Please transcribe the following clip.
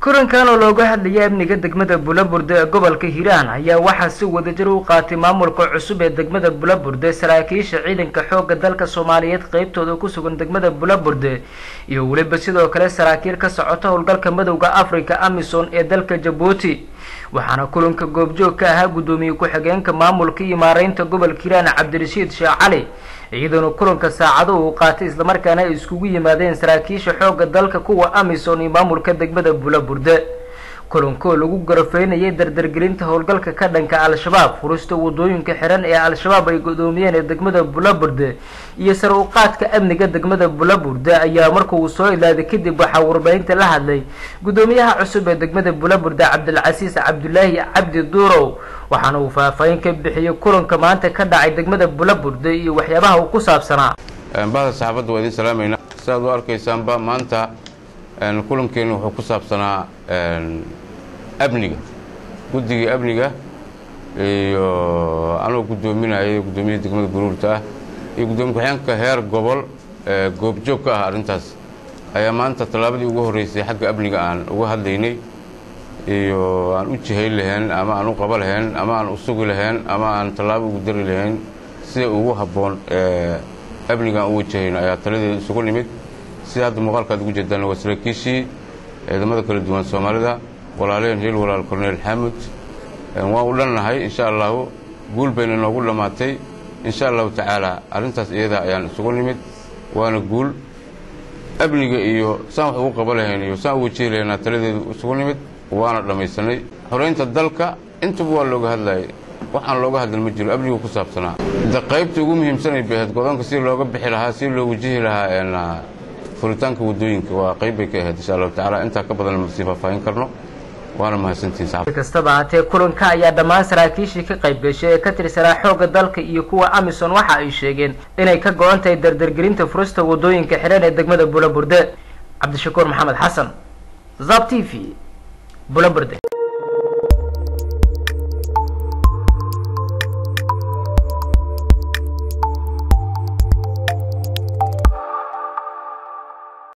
kulankan oo looga hadlayay amniga degmada bulaburde ee gobolka hiiraan ayaa waxaa si wadajir u qaatay maamulka cusub ee degmada bulaburde saraakiisha ciidanka xoogga dalka soomaaliyeed qeybtooda ku sugan degmada bulaburde iyo weliba sidoo kale saraakiil ka socota howlgalka madowda africa amison ee dalka jabuuti waxaana kulanka goobjoog ka ahaa guddoomiye ku-xigeenka maamulka iyo maareynta gobolka hiiraan cabdirashiid sheekh cali iyadoona kulanka saacado uu qaatay islamarkaana ay iskugu yimaadeen saraakiisha xoogga dalka kuwa amison iyo maamulka degmada bulaburde kulankoo lagu garafeynayay dardargelinta howlgalka ka dhanka al-shabaab furista wadooyinka xiran ee al-shabaab ay godoomiyeen ee degmada bulaburde iyo sare u qaadka amniga degmada bulaburde ayaa marka uu soo ilaaday kadib waxaa warbaahinta la hadlay guddoomiyaha cusub ee degmada bulaburde cabdilcasiis cabdulaahi cabdi duurow waxaana uu faahfaahin ka bixiyey kulanka maanta ka dhacay degmada bulaburde iyo waxyaabaha uu ku saabsanaa bahda saxaabadda waa idin salaamayna sidaad u arkaysaanba maanta kulankeenu wuxuu ku saabsanaa amniga guddiga amniga iyo anoo guddoominaya guddoomiyaha degmada guruurta ah iyo guddoomiye ku-xigeenka heer gobol goobjoog ka ah arrintaas ayaa maanta tallaabadii ugu horreysay xagga amniga aan uga hadlaynay iyo aan u jihayn lahayn ama aan u qaba lahayn ama aan u sugi lahayn ama aan tallaabo ugu dari lahayn sida ugu habboon amniga aan u wajahayno ayaa taladeeda isugu nimid sida hadda muuqaalkaad ugu jeedaan waa saraakiishii ciidamada kala duwan soomaalida walaaleen heel walaal korneel xaamud waan u dhannahay insha allahu guul bayna noogu dhammaatay insha allahu tacaala arrintaas iyada ayaan isugu nimid waana guul amniga iyo saan wax ugu qaba lahayn iyo saan u wajihi lahaynaa taladeedu isugu nimid waana dhammaysanay xoraynta dalka intuba waa looga hadlayay waxaan looga hadlan ma jiro amnigu ku saabsanaa de qaybta ugu muhiimsanay bay ahayd godoonka si looga bixi lahaa si loo wajihi lahaa furitaanka waddooyinka waa qayb bay ka ahayd insha allahu tacala intaa ka badan ma sii faahfaahin karno waana mahadsantihin si kastaba haatee kulanka ayaa dhammaan saraakiishii ka qayb gashay ee ka tirsanaa xoogga dalka iyo kuwa amison waxa ay sheegeen inay ka go-an tahay dardargelinta furista waddooyinka xidhan ee degmada bulaburde cabdishakuur maxamed xasan zab t v bulaburde